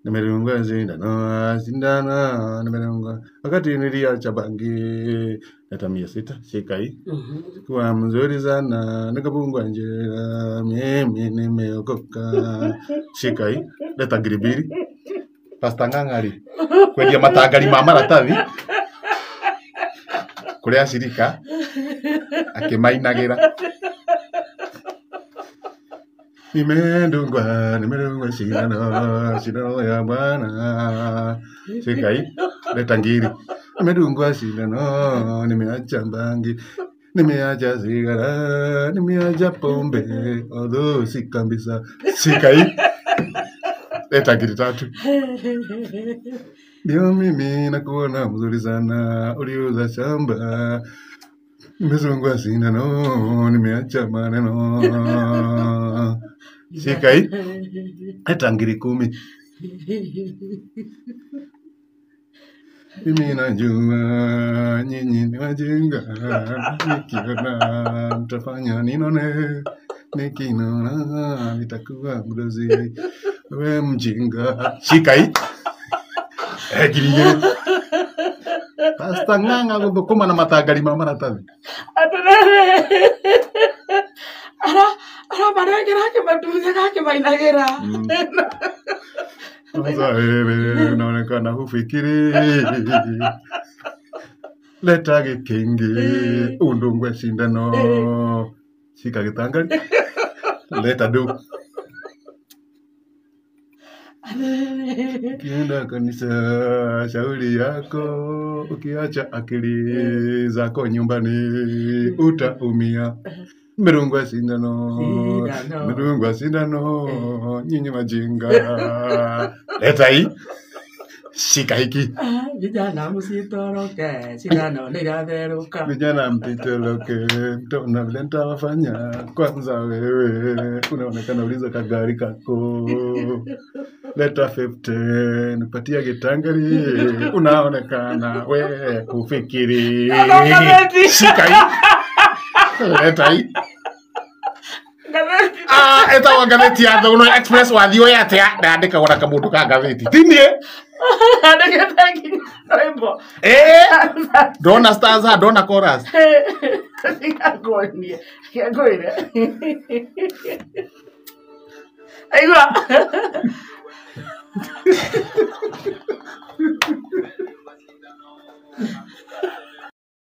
nimerungwa sindano sindano nimerungwa wakati niliacha bangi hata mia sita shika hii Mhm. kuwa mzuri sana nikapungwa njera mimi nimeokoka shika hii leta giribiri pasta ng'ang'ari kwendia matangari ma maratathi kũrĩa acirika akĩmainagĩra nimendungwa nimedungwa sindano sindano ya bwana sikai leta ngiri nimedungwa sindano nimeacha bangi nimeacha sigara nimeacha pombe although si kabisa sikai leta ngiri tatu ndio mimi nakuona mzuri sana uliuza shamba nimezungwa sindano nimeacha maneno sikai hata ngiri kumi mimi najua nyinyi ni wajinga nikiona mtafanya ninone nikinona nitakuwa mdozi we mjinga shikai egirigiri pasta ng'ang'a gũthũkũma na matangari ma maratathi atĩrĩrĩ ara aramarengera akĩmatutha gakĩmainagĩra Sasa wewe unaonekana hufikiri, leta gĩkĩngĩ undungwe sindano, shika gĩtangari, leta ndũ. Ukienda kanisa, shauri yako, ukiacha akili zako nyumbani utaumia. Merungwa sindano, Sindano. merungwa sindano, nyinyi wajinga. Leta hii, shika hiki. Ah, vijana msitoroke sindano nĩiratherũka Vijana mtitoloke, mtaona vile nitawafanya. Kwanza wewe unaonekana uliza kagari kako, leta 50 nipatia gitangari, unaonekana we kufikiri. Ngathĩti. Shika hii, leta hii. ngathĩti Ah, ĩtagwo ngathĩti ya Thũgũno Express wathiĩ ũĩ atĩa ndandĩkagwo na kamũndũ ka ngathĩti tindie andĩkĩte nginya rwĩmbo ĩĩ ndona stars ha ndona chorus Ngakwonie, ngĩakwĩre. Aigua.